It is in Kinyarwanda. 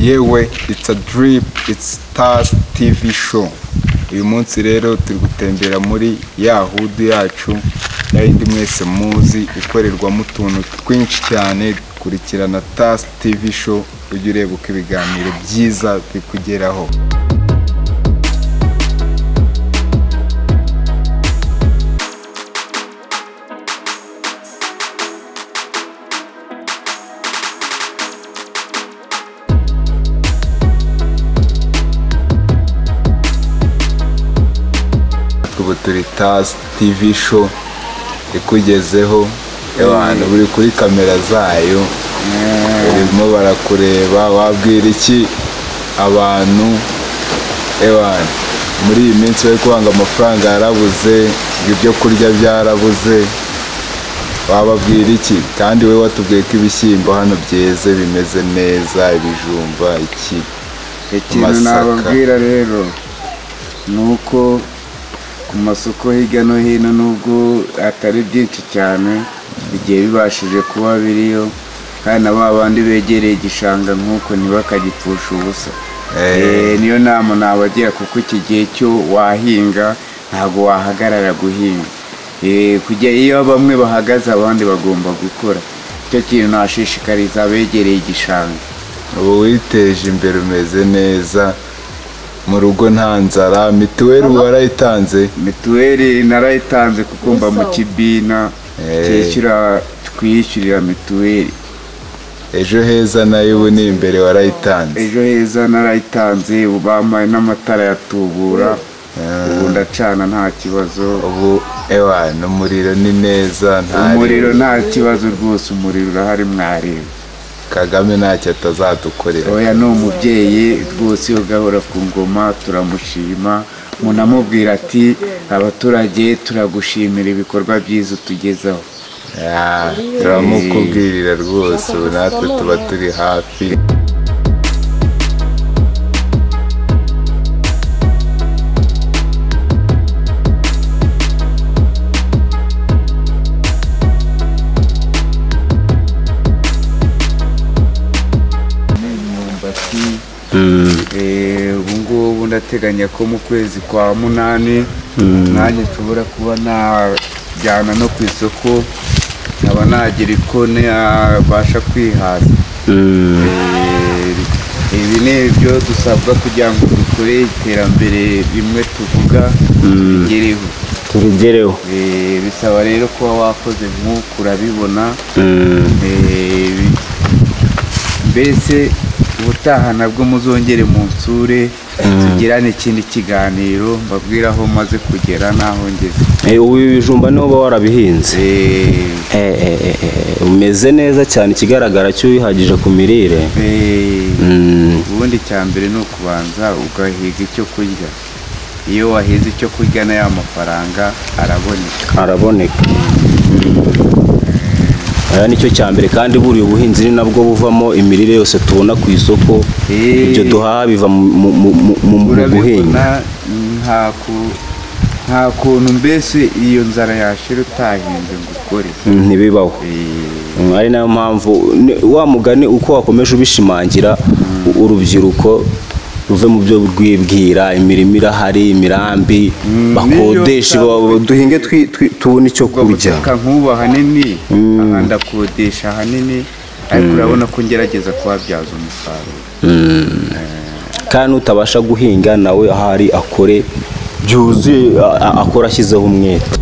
yewe itsi dirimu itsi stars tivi show uyu munsi rero turi gutembera muri ya hudu yacu n'ayindi mwese muzi ikorerwamo utuntu twinshi cyane dukurikirana tasi tivi show ujye urebuka ibiganiro byiza bikugeraho ubu turi tasi tivi show ikugezeho abantu buri kuri kamera zayo barimo barakureba wabwira iki abantu ewan muri iyi minsi bari kubanga amafaranga yarabuze ibyo kurya byarabuze wababwira iki kandi we watubwiye ko ibishyimbo hano byeze bimeze neza ibijumba iki ikintu Amasaka. nababwira rero ni uko ku masoko hirya no hino nubwo atari byinshi cyane bigiye bibashije kuba biriyo kandi na ba bandi begereye igishanga nk'uko ntibakagipfusha ubusa Eh. Eh, niyo nama nabagira kuko iki gihe cyo wahinga ntabwo wahagarara guhinga Eh, kujya iyo bamwe bahagaze abandi bagomba gukora icyo kintu nashishikariza abegereye igishanga ubu witeje imbere umeze neza mu rugo nta nzara mituweli warayitanze mituweli narayitanze kuko mba mu kibina Eh. cyishyura twiyishyurira mituweli ejo heza nayo ubu ni imbere warayitanze ejo heza narayitanze ubu bambaye n'amatara ya tubura ubu ndacana nta kibazo ubu ewan umuriro ni neza nta umuriro nta kibazo rwose umuriro urahari mwareba kagame ntacyo atazadukorera oya ni umubyeyi rwose iyo gahora ku ngoma turamushima munamubwira ati abaturage turagushimira ibikorwa byiza utugezaho Ah, turamukubwirira rwose ubu natwe tuba turi hafi imyumbati Eh, ubu ngubu ndateganya ko mu kwezi kwa munani nanjye nshobora kuba najyana no ku isoko nkaba nagira uko nabasha kwihaza Eh, ibi ni ibyo dusabwa kugira ngo dukore iterambere rimwe tuvuga rigereho tubigereho Eh, bisaba rero kuba wakoze nk'uku urabibona Eh, bi- mbese ubutaha nabwo muzongere mu nsure tugirane ikindi kiganiro mbabwire aho maze kugera n'aho ngeze Eh, ubu ibi bijumba niho uba warabihinze Eh, Eh, eh, eh, eh, umeze neza cyane ikigaragara cyo wihagije ku mirire eh, Mm, ubundi cya mbere ni ukubanza ugahiga icyo kurya iyo wahize icyo kurya na ya mafaranga araboneka araboneka aya nicyo cya mbere kandi buriya ubuhinzi ni nabwo buvamo imirire yose tubona ku isoko Eh. ibyo duhaha biva mu mu- mu- mu- mu- mu guhinga urabibona nta ku- nta kuntu mbese iyo nzara yashira utahinze ngo ukore Mm, ntibibaho Eh, Mm, ari nayo mpamvu ni- wa mugani uko wakomeje ubishimangira u- urubyiruko ruve mu byo rwibwira imirimo irahari imirambi bakodesha niyo bo- duhinge twi- twi- tubone icyo ubwo kurya butaka nk'ubu ahanini aha ndakodesha ahanini ariko urabona ko ngerageza kuhabyaza umusaruro kandi utabasha guhinga nawe ahari akore byuzuye a- a- akora ashyizeho umwete